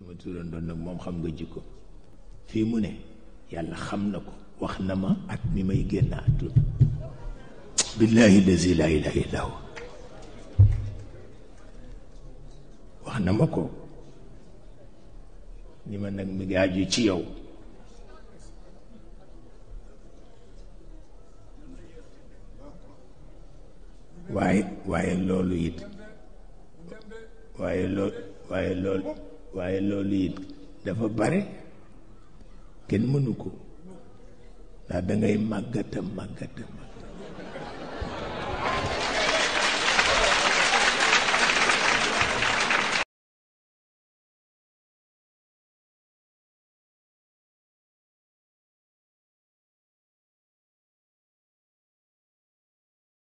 ma turandoo nag moom xam nga jikko fii mu ne yàlla xam na ko wax na ma at mi may génn àdduna billahi lazi la ilaha illa huwa wax na ma ko ni ma nag mi ngi aju ci yow waaye waaye loolu it waaye lool waaye lool waaye loolu it dafa bare kenn mënu ko ndax dangay màggata màggata màgg